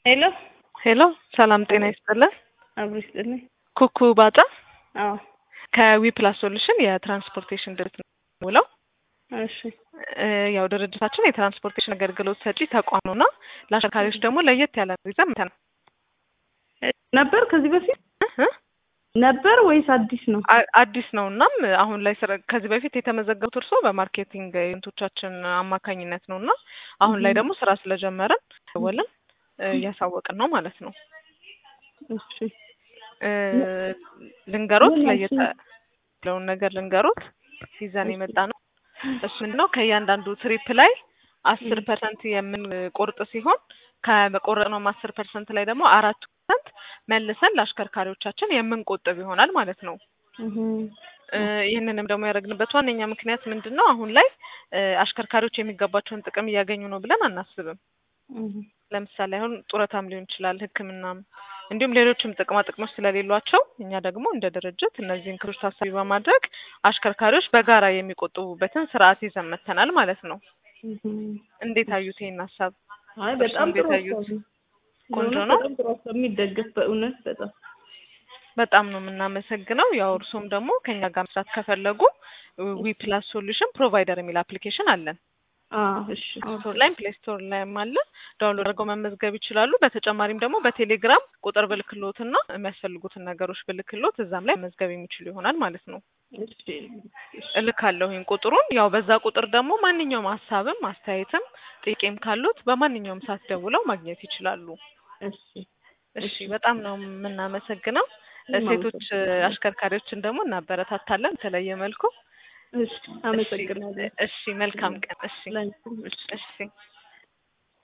ሄሎ ሄሎ ሰላም ጤና ይስጥልን። አብሮ ይስጥልኝ። ኩኩ ባጫ አዎ ከዊ ፕላስ ሶሉሽን የትራንስፖርቴሽን ድርጅት ነው ውለው እሺ ያው ድርጅታችን የትራንስፖርቴሽን አገልግሎት ሰጪ ተቋም ነውና ለአሽከርካሪዎች ደግሞ ለየት ያለ ይዘን መተናል። ነበር ከዚህ በፊት እ? ነበር ወይስ አዲስ ነው? አ- አዲስ ነው እናም አሁን ላይ ስራ ከዚህ በፊት የተመዘገቡት እርስዎ በማርኬቲንግ ኤጀንቶቻችን አማካኝነት ነው እና አሁን ላይ ደግሞ ስራ ስለጀመረን ደወልን እ፣ እያሳወቅን ነው ማለት ነው። እሺ እ፣ ልንገሮት ምን ለየት ናቸው? ያለውን ነገር ልንገሮት ይዘን የመጣ ነው። እሱ ምንድን ነው ከእያንዳንዱ ትሪፕ ላይ አስር ፐርሰንት የምንቆርጥ ሲሆን ከቆረጥነውም አስር ፐርሰንት ላይ ደግሞ አራት ፐርሰንት መልሰን ለአሽከርካሪዎቻችን የምንቆጥብ ይሆናል ማለት ነው። እህ እ፣ ይህንንም ደግሞ ያደረግንበት ዋነኛ ምክንያት ምንድን ነው? አሁን ላይ እ፣ አሽከርካሪዎች የሚገባቸውን ጥቅም እያገኙ ነው ብለን አናስብም። እህ ለምሳሌ አሁን ጡረታም ሊሆን ይችላል፣ ሕክምናም እንዲሁም ሌሎችም ጥቅማ ጥቅሞች ስለሌሏቸው እኛ ደግሞ እንደ ድርጅት እነዚህን ክሮች ታሳቢ በማድረግ አሽከርካሪዎች በጋራ የሚቆጥቡበትን ስርዓት ይዘን መጥተናል ማለት ነው። እህ እንዴት አዩት ይሄን ሀሳብ? አይ በጣም እንዴት ጥሩ አዩት? ሀሳብ ነው። ቆንጆ በእውነት ነው። በጣም ጥሩ ሀሳብ የሚደገፍ በእውነት በጣም በጣም ነው የምናመሰግነው። ያው እርሶም ደግሞ ከኛ ጋር መስራት ከፈለጉ ዊ ፕላስ ሶሉሽን ፕሮቫይደር የሚል አፕሊኬሽን አለን። አዎ እሺ ስቶር ላይም ፕሌይ ስቶር ላይም አለ። ዳውንሎድ አድርገው መመዝገብ ይችላሉ። በተጨማሪም ደግሞ በቴሌግራም ቁጥር ብልክሎትና የሚያስፈልጉትን ነገሮች ብልክሎት እዛም ላይ መመዝገብ የሚችሉ ይሆናል ማለት ነው። እሺ እልካለሁኝ ቁጥሩን። ያው በዛ ቁጥር ደግሞ ማንኛውም ሀሳብም አስተያየትም ጥያቄም ካሉት በማንኛውም ሰዓት ደውለው ማግኘት ይችላሉ። እሺ እሺ፣ በጣም ነው የምናመሰግነው። እኔም ሴቶች አመሰግናለሁ። አሽከርካሪዎችን ደግሞ እናበረታታለን በተለየ መልኩ። እሺ አመሰግናለሁ። እሺ፣ መልካም ቀን። እሺ፣ ላንቺም እሺ።